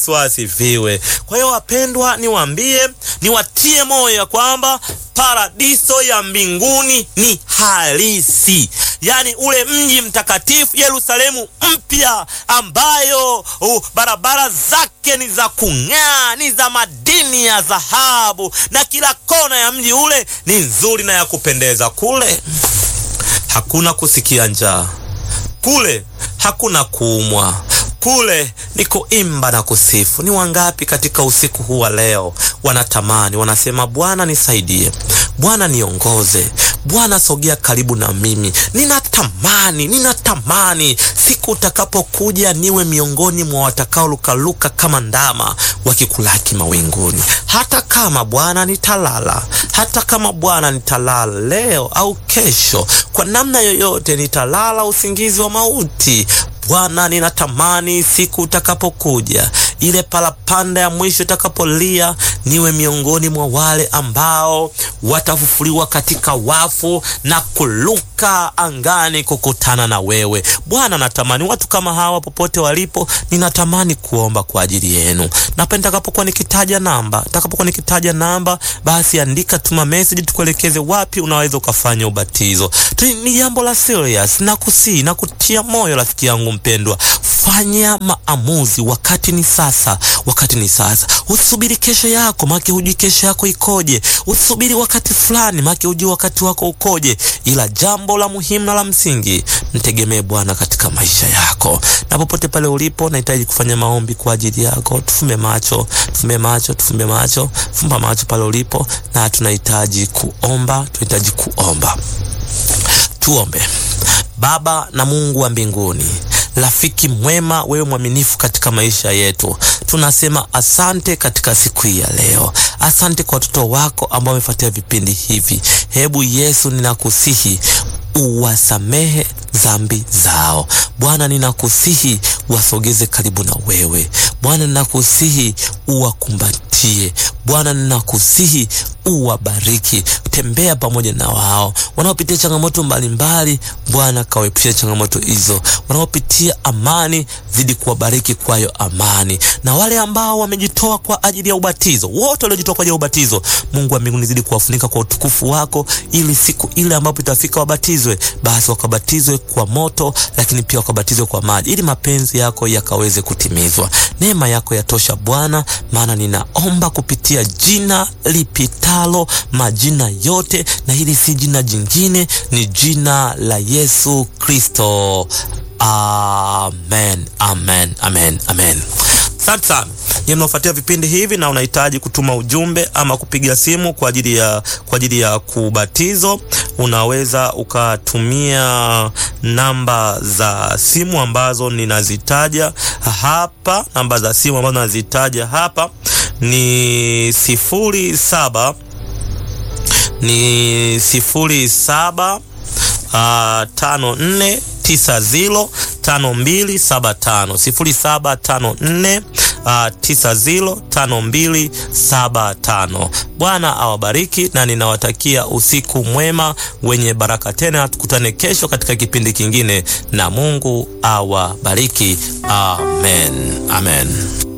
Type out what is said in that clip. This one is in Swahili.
Asifiwe. Kwa hiyo wapendwa, niwaambie, niwatie moyo ya kwamba paradiso ya mbinguni ni halisi, yaani ule mji mtakatifu Yerusalemu mpya, ambayo uh, barabara zake ni za kung'aa, ni za madini ya dhahabu, na kila kona ya mji ule ni nzuri na ya kupendeza. Kule hakuna kusikia njaa, kule hakuna kuumwa kule ni kuimba na kusifu. Ni wangapi katika usiku huu wa leo wanatamani, wanasema, Bwana nisaidie, Bwana niongoze, Bwana sogea karibu na mimi. Ninatamani, ninatamani siku utakapokuja niwe miongoni mwa watakaolukaluka kama ndama wakikulaki mawinguni. Hata kama Bwana nitalala, hata kama Bwana nitalala leo au kesho, kwa namna yoyote nitalala usingizi wa mauti Bwana, ninatamani siku utakapokuja, ile parapanda ya mwisho itakapolia, niwe miongoni mwa wale ambao watafufuliwa katika wafu na kuluka angani kukutana na wewe Bwana. Natamani watu kama hawa popote walipo, ninatamani kuomba kwa ajili yenu. Napenda nitakapokuwa nikitaja namba, nitakapokuwa nikitaja namba, basi andika, tuma message, tukuelekeze wapi unaweza ukafanya ubatizo. Ni jambo la serious, na kusii na kutia moyo rafiki yangu mpendwa, fanya maamuzi. Wakati ni sasa, wakati ni sasa. Usubiri kesho yako, maana hujui kesho yako ikoje. Usubiri wakati fulani, maana hujui wakati wako ukoje. Ila jambo la muhimu na la msingi, mtegemee Bwana katika maisha yako, na popote pale ulipo, nahitaji kufanya maombi kwa ajili yako. Tufumbe macho, tufumbe macho, tufumbe macho, fumba macho pale ulipo, na tunahitaji kuomba, tunahitaji kuomba. Tuombe. Baba na Mungu wa mbinguni, rafiki mwema, wewe mwaminifu katika maisha yetu, tunasema asante katika siku hii ya leo. Asante kwa watoto wako ambao wamefuatia vipindi hivi. Hebu Yesu, ninakusihi uwasamehe dhambi zao Bwana, ninakusihi wasogeze karibu na wewe Bwana, ninakusihi uwakumbatie Bwana, ninakusihi uwabariki, tembea pamoja na wao wanaopitia changamoto mbalimbali. Bwana, kawaepushe changamoto hizo. Wanaopitia amani, zidi kuwabariki kwayo amani, na wale ambao wamejitoa kwa ajili ya ubatizo, wote waliojitoa kwa ajili ya ubatizo, Mungu wa mbinguni, zidi kuwafunika kwa utukufu wako, ili siku ile ambapo itafika wabatizwe, basi wakabatizwe kwa moto, lakini pia wakabatizwe kwa maji, ili mapenzi yako yakaweze kutimizwa. Neema yako yatosha Bwana, maana ninaomba kupitia jina lipitalo majina yote, na hili si jina jingine, ni jina la Yesu Kristo. Amen, amen, amen, amen. Asante sana nyie mnaofuatia vipindi hivi na unahitaji kutuma ujumbe ama kupiga simu kwa ajili ya kwa ajili ya kubatizo, unaweza ukatumia namba za simu ambazo ninazitaja hapa. Namba za simu ambazo ninazitaja hapa ni sifuri saba ni sifuri saba uh, tano nne tisa zilo tano mbili saba tano sifuri saba tano nne Uh, tisa zilo tano mbili saba tano. Bwana awabariki na ninawatakia usiku mwema wenye baraka. Tena tukutane kesho katika kipindi kingine, na Mungu awabariki. Amen, amen.